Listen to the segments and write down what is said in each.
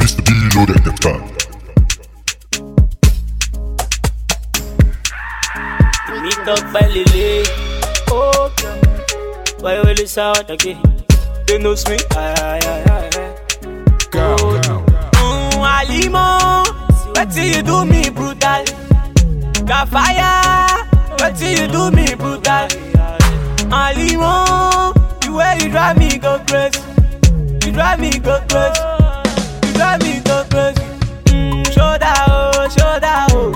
Mr. B loaded the track. Mi tọpẹ lele. Why you really sound again? They know me. Aye, aye, aye, aye. Mm, Alimo, wetin you do me brutal? Kafaya, wetin you do me brutal? Alimo, the way you drive me go crazy, you drive me go crazy, you drive me go crazy. Mm, shoulder oh, shoulder oh,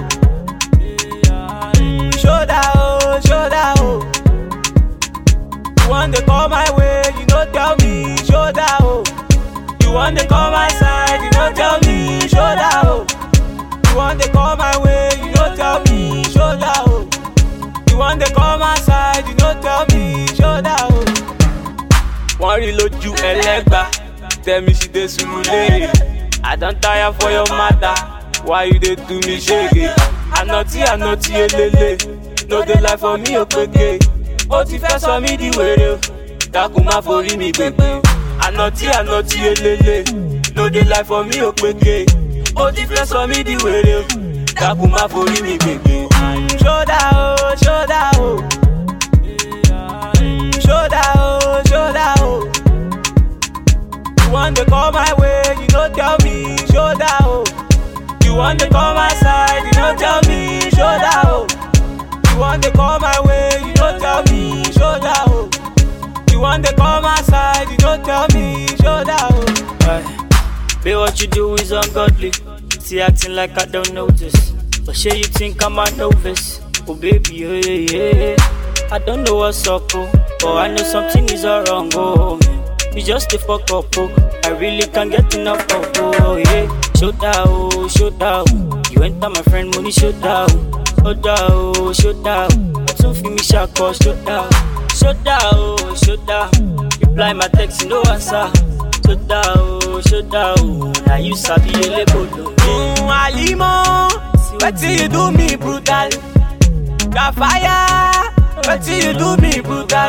mm, shoulder oh, shoulder oh. You want to come my way, you no tell me shoulder oh. You want to come my side, you no tell me shoulder oh. You want to come my way, you no tell me shoulder oh. You want to come my side, you no tell me shoulder oh. Wọ́n rí lójú ẹlẹ́gbà, tẹ̀mí sí dé sùúrù léèrè. I don tire for your matter, why you dey do me ṣege? Ànàtí ànàtí elele, no dey lie for me òpèké. Ó ti fẹ́ sọ mí di wèrè o, dákun má forí mi gbègbè. Ànàtí ànàtí elele, no dey lie for me òpèké. Ó ti fẹ́ sọ mí di wèrè o, dákun má forí mi gbègbè. Ṣódà o, ṣódà o. Mm, Ṣódà o, ṣódà o. You want to come my way, you no tell me shoulder oh. You want to come my side, you no tell me shoulder oh. You want to come my way, you no tell me shoulder oh. You want to come my side, you no tell me shoulder oh. Aye. Babe, what you do is ungodly. See, acting like I don't notice. But sure you think I'm a novice. Oh baby, yeah, yeah. I don't know what's up, oh, but I know something is all wrong, oh. You just a fuck up, oh. I really can't get enough of, oh, yeah. Shoulder, oh, shoulder, oh. You enter my friend money, shoulder, oh. Shoulder, oh, shoulder, oh. Tún fi mi ṣàkọ, shoulder, shoulder, oh, shoulder. Reply my text, no answer. Shoulder, oh, shoulder, oh. Now you sabi elébolo. Mm, Alimo, wetin you do me brutal? Kafaya, wetin you do me brutal?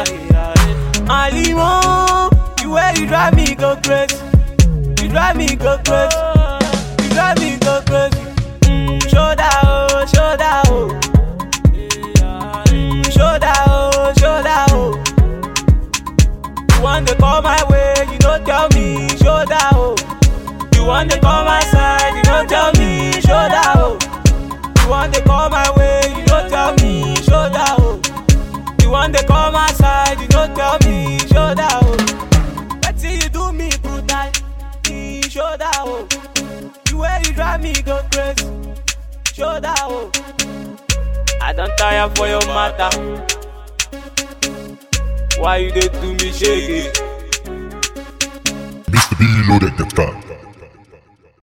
Alimo, the way you drive me go crazy, you drive me go crazy, you drive me go crazy. Mm, shoulder oh, shoulder oh, mm, shoulder oh, shoulder oh. You want to come my way, you no tell me shoulder oh. You want to come my side, you no tell me shoulder oh. You want to come my way, you no tell me shoulder oh. You want to come my side, you no tell me shoulder oh. Wetin you do me brutal, me shoulder oh. The way you drive me go crazy, shoulder oh. I don tire for your matter. Why you dey do me shege? Mr. B loaded the track.